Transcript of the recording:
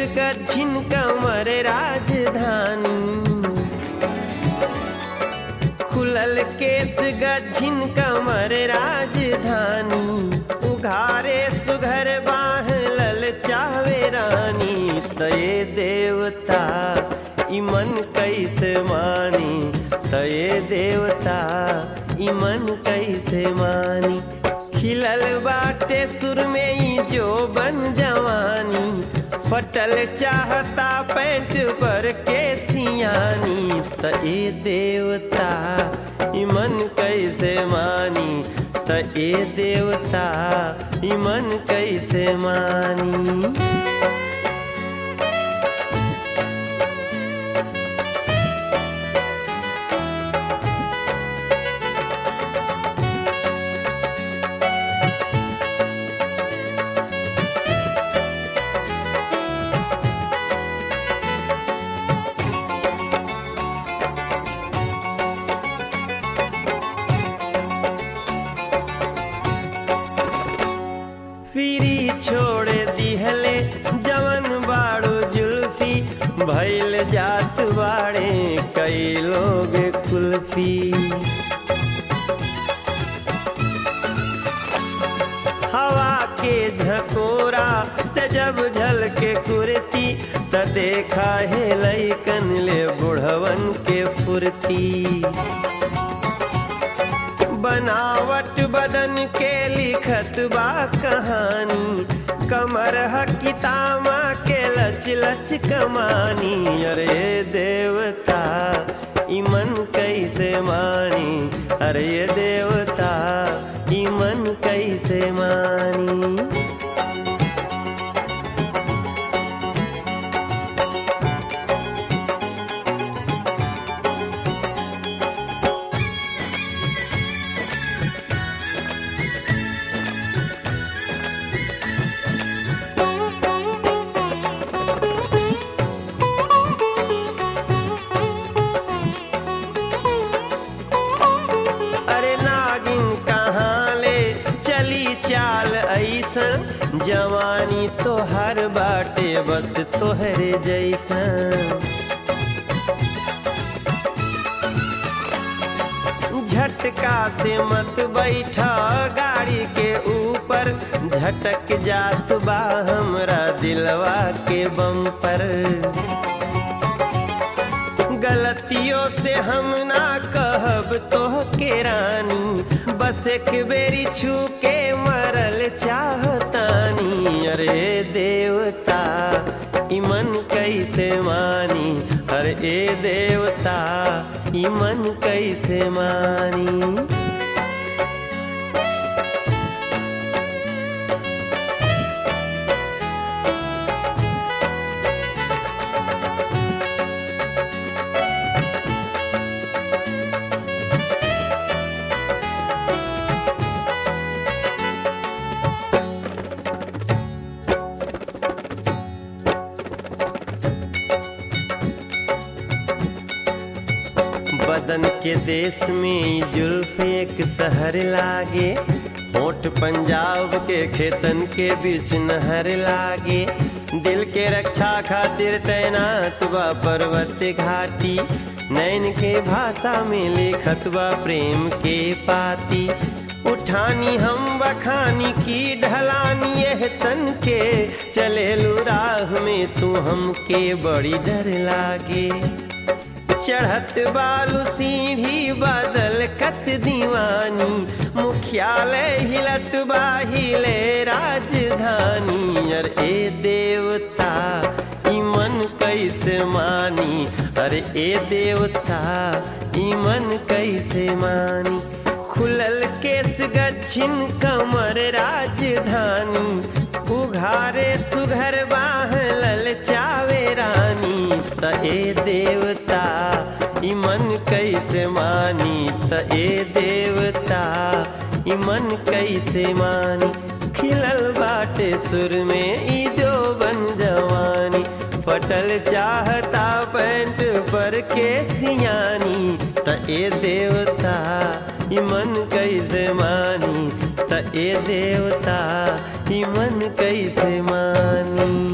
गच्छिन कमर राजधानी खुलल केस गच्छिन कमर राजधानी उघारे सुघर बाह लल चावे रानी तये देवता इमन कैसे मानी तये देवता इमन कैसे मानी खिलल बाटे सुर में ही जो बन जवानी फटल चाहता पैंट पर के सियानी त ए देवता इमन कैसे मानी त ए देवता इमन कैसे मानी फिरी छोड़ दिहले जवन बाड़ो जुल्फी भैल जात बाड़े कई लोग कुल्फी हवा के झकोरा से जब झल के कुर्ती त देखा है लैकन ले बुढ़वन के फुर्ती बनावट बदन के लिखत बा कहानी कमर हकितामा के लच लच कमानी अरे देवता इमन कैसे मानी अरे देवता इमन कैसे मानी अरे नागिन कहाँ ले चली चाल ऐसन जवानी तो हर बाटे बस तोहरे जैसन झटका से मत बैठा गाड़ी के ऊपर झटक जात बा हमरा दिलवा के बम पर गलतियों से हम ना कहब तो के रानी बस एक बेरी छू के मरल चाहतानी अरे देवता इमन कैसे मानी अरे ए देवता इमन कैसे मानी बदन के देश में जुल्फ एक शहर लागे होठ पंजाब के खेतन के बीच नहर लागे दिल के रक्षा खातिर तैनात बा पर्वत घाटी नैन के भाषा में लिखत बा प्रेम के पाती उठानी हम बखानी की ढलानी यह तन के चले राह में तू हमके बड़ी डर लागे चढ़त बालू सीढ़ी बादल कत दीवानी मुख्यालय हिलत बाहिले राजधानी अरे ए देवता इमन कैसे मानी अरे ए देवता इमन कैसे मानी खुलल केस गच्छिन कमर राजधानी उघारे सुघर बाह लल चावे रानी त ए देवता इमन कैसे मानी त ए देवता इमन कैसे मानी खिलल बाटे सुर में ई जो बन जवानी फटल चाहता पैंट पर के सियानी त ए देवता इमन कैसे मानी त ए देवता इमन कैसे मानी